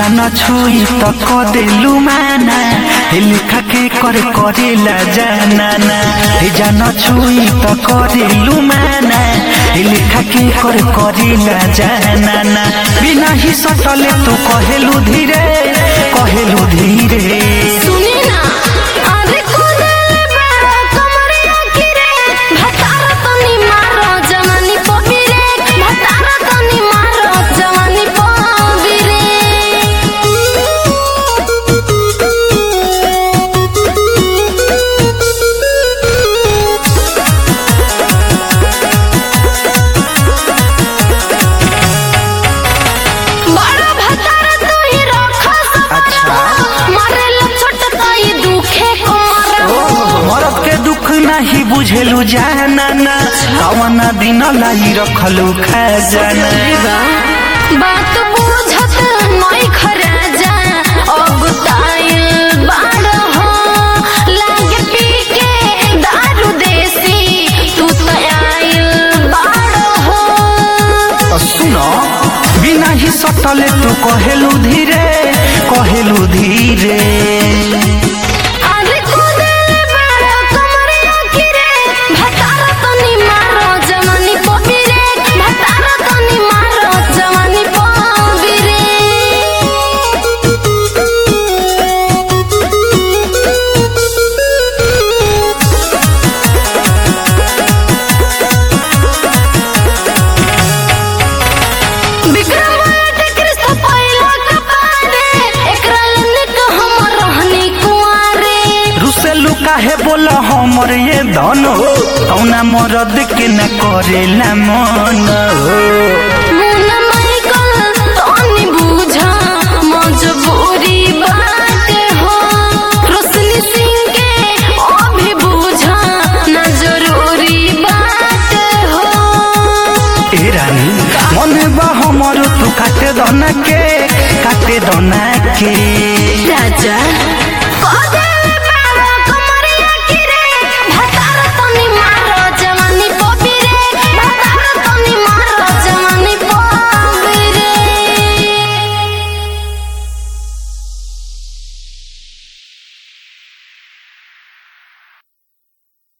जान छुई त कदेलु माना हे लेखा के करे करेला जानाना हे जान छुई त कदेलु माना हे लेखा के करे करेला जानाना बिना ही सटले तू कहेलु धीरे कहेलु धीरे सुनी ना अरे कोदले बड़ा कमरिया किरे भतार तनी मारो जवानी पबिरे भतार तनी मारो जवानी पबिरे बड़ा भतार तू ही रखा अच्छा। मारे लो छोट ताई दुखे को मारो मरद के दुख नहीं बुझेलु जानाना कवना दिन लाई रखलु खजाना बात बुझत नई खराजा अब ताइल बाड़ हो लागे पी के दारू देसी तू तो आइल बाड़ हो सुनो बिना ही सटले तू कहेलु धीरे कहेलु धीरे अरे कोदले बड़ा कमरिया किरे भतार तनी मारो जवानी पबिरे भतार तनी मारो जवानी पबिरे विक्रमादित्य कृष्ण पहिला कपारे एकरा लनिक हम रहनी कुंवारे रुसेलु काहे बोल हमर ये धन हो कौना मरद के न करेला मन हो मुन माइकल तनी बुझा मजबूरी बात हो रोशनी सिंह के अभी बुझा ना जरूरी बात हो ए रानी मन बा हमर तू काटे दना के काटे दना के राजा